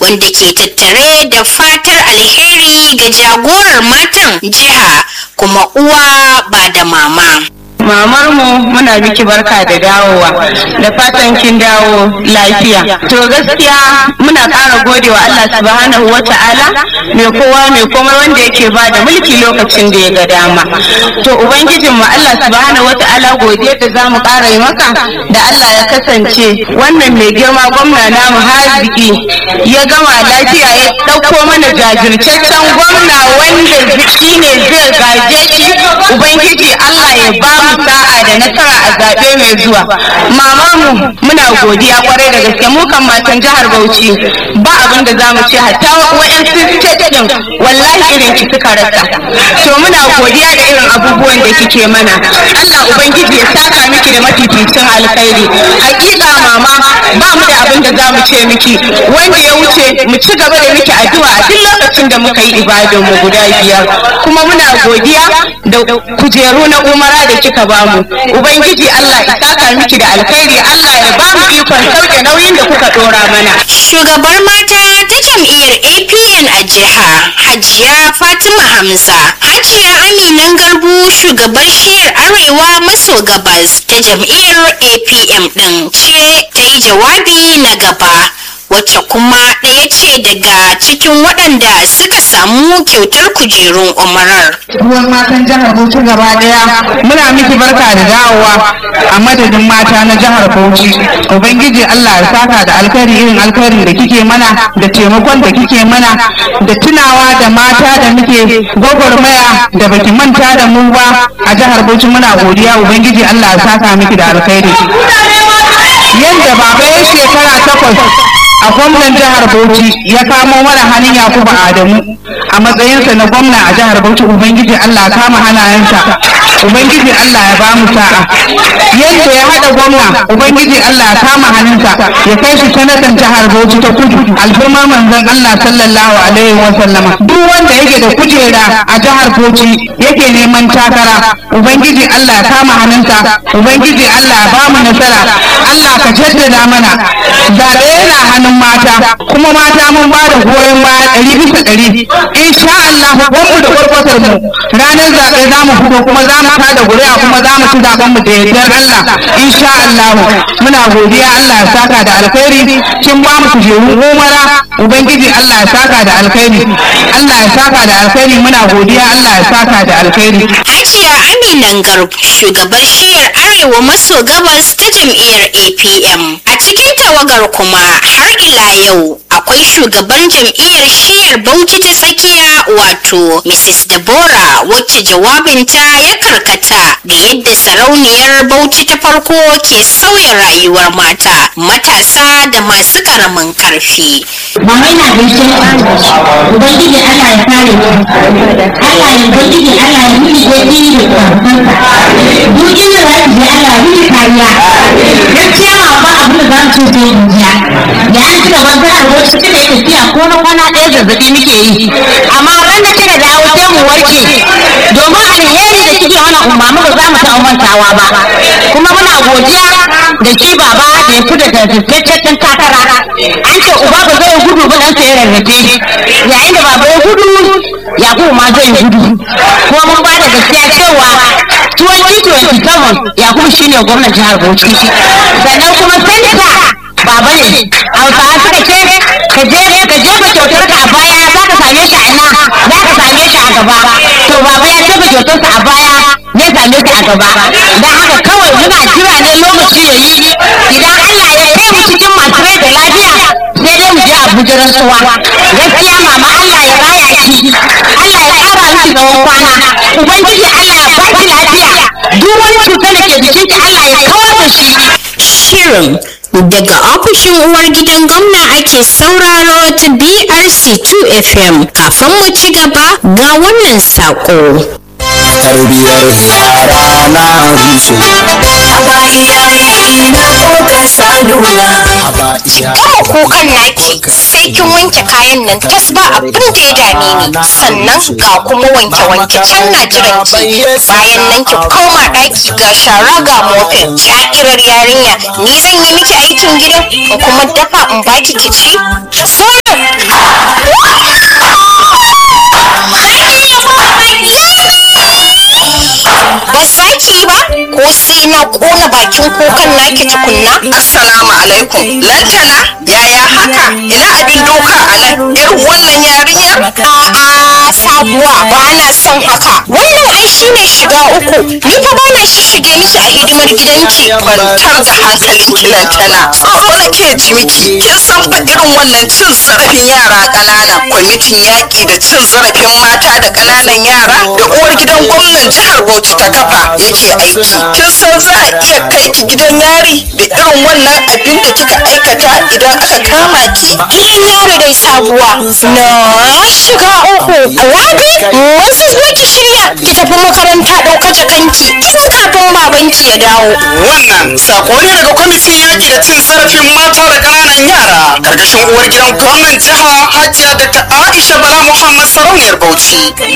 wanda ke tattare da fatar alheri ga jagorar matan jiha kuma uwa ba da mama. mamar mu muna miki barka da dawowa da fatan kin dawo lafiya to gaskiya muna ƙara gode wa Allah subhanahu wa ta'ala mai kowa mai komai wanda yake ba da mulki lokacin da ya ga dama to ubangijin mu Allah subhanahu wa ta'ala godiya da zamu ƙara yi maka da Allah ya kasance wannan mai girma gwamna namu haziki ya gama lafiya ya ɗauko mana jajirtaccen gwamna wanda shine zai gaje shi ubangiji Allah ya ba mu sa'a da nasara a zaɓe mai zuwa mama mu muna godiya kwarai da gaske mu kan matan jihar Bauchi ba abin da zamu ce hatta wa'yansu state din wallahi irin ki suka rasa to muna godiya da irin abubuwan da kike mana Allah ubangiji ya saka miki da mafificin alkhairi hakika mama ba mu da abin da zamu ce miki wanda ya wuce mu ci gaba da miki addu'a a duk lokacin da muka yi ibadan mu guda biyar kuma muna godiya da kujeru na umara da kika bamu ubangiji Allah ya saka miki da alkhairi Allah ya bamu ikon sauke nauyin da kuka dora mana Shugabar mata ta jam'iyyar APN a jiha Hajiya Fatima Hamza. Hajiya Aminan Garbu shugabar shiyar Arewa maso gabas ta jam'iyyar APM ɗin ce ta yi jawabi na gaba. wacce kuma ɗaya ce daga cikin waɗanda suka samu kyautar kujerun umarar. ruwan matan jihar Bauchi gaba daya muna miki barka da dawowa a madadin mata na jihar Bauchi ubangiji Allah ya saka da alkhairi irin alkhairin da kike mana da taimakon da kike mana da tunawa da mata da muke gwagwarmaya da baki manta da mu ba a jihar Bauchi muna godiya ubangiji Allah ya saka miki da alkhairi yadda baba ya shekara takwas a gwamnan jihar Bauchi ya kamo mana hannun Yakubu Adamu a matsayinsa na gwamna a jihar Bauchi Ubangiji Allah ya kama hannayensa Ubangiji Allah ya ba mu sa'a yadda ya haɗa gwamna Ubangiji Allah ya kama hannunsa ya kai shi sanatan jihar Bauchi ta kudu alfirma manzon Allah sallallahu alaihi wa sallama duk wanda yake da kujera a jihar Bauchi yake neman takara Ubangiji Allah ya kama hannunsa Ubangiji Allah ya ba mu nasara Allah ka jaddada mana zaɓe yana hannun mata kuma mata mun ba da goyon baya ɗari bisa ɗari insha Allah mu da kwarkwatar mu ranar zaɓe za mu fito kuma za mu tada ƙuri'a kuma za mu ci zaɓen mu da yardar Allah insha Allah muna godiya Allah ya saka da alkhairi kin ba mu kujeru umara ubangiji Allah ya saka da alkhairi Allah ya saka da alkhairi muna godiya Allah ya saka da alkhairi Hajiya Aminan Garb shugabar shiyar Arewa maso gabas ta jam'iyyar APM. A cikin tawagar kuma har ila yau akwai shugaban jam'iyyar shiyar Bauchi ta tsakiya wato Mrs. Deborah wacce jawabinta ya karkata ga yadda sarauniyar Bauchi ta farko ke sauya rayuwar mata, matasa da masu karamin karfi. Mama ina gaishe Ubangiji Allah ya kare mu. Allah ya Ubangiji Allah ya miki gobe da karfanka. Duk inda za ki je Allah ya miki kariya. Gaskiya ma ba abin da za mu ce sai in jiya. Da an ci gaban jihar Bauchi kika yi tafiya ko na kwana ɗaya zazzabi muke yi. Amma ran da kika dawo sai mu warke. Domin alheri da kike mana umarni ba za mu taɓa mantawa ba. Kuma muna godiya da shi baba da ya fita da tattaccen takara. An ce uba ba zai gudu ba dan sai rarrafe. Yayin da baba ya gudu Yakubu ma zai gudu. Kuma mun ba da gaskiya cewa 2027 Yakubu shine gwamnan jihar Bauchi. Sannan kuma santa baba ne hausawa suka ce ka je ka jefa kyautar ka a baya za ka same shi a ina za ka same shi a gaba to baba ya jefa kyautar sa a baya ya same shi a gaba dan haka kawai muna jira ne lokaci ya yi idan Allah ya kai mu cikin masu rai da lafiya sai dai mu je Abuja rantsuwa gaskiya mama Allah ya raya shi Allah ya kara miki tsawon kwana ubangiji Allah ya baki lafiya duk wani cutar da ke jikinki Allah ya kawar da shi Shirin daga ofishin uwar gidan gwamna ake sauraro ta BRC 2 FM kafin mu ci gaba ga wannan saƙo. tarbiyar yara na rushe haba iyaye na koka salula haba iyaye Gama kukan naki sai kin wanke kayan nan tas ba abin da ya dame ni sannan ga kuma wanke wanke can na jiran ki bayan nan ki koma ɗaki ga shara ga mofin sha'irar yarinya ni zan yi miki aikin gidan in kuma dafa in baki ki ci? Zainab na kona bakin kukan naki tukunna Assalamu alaikum. Lantana, yaya haka? Ina abin doka a nan? Irin wannan yarinyar? a'a sabuwa ba na son haka wannan ai shine shiga uku ni fa ba na shishige miki a hidimar gidanki Kwantar da hankalin ki Lantana. Tsoro nake ji miki. Kin san fa irin wannan cin zarafin yara ƙanana. Kwamitin yaƙi da cin zarafin mata da ƙananan yara da uwar gidan gwamnan jihar Bauchi ta kafa yake aiki. Kin san za a iya kai ki gidan yari da irin wannan abin da kika aikata idan aka kama ki? gidan yaro dai sabuwa na shiga uku rabi wasu zo ki shirya ki tafi makaranta ɗauka jakanki tun kafin babanki ya dawo Wannan sako ne daga kwamitin yaƙi da cin zarafin mata da ƙananan yara ƙarƙashin uwar gidan gwamnan jiha Hajiya da ta Aisha Bala Muhammad Sarauniyar Bauchi.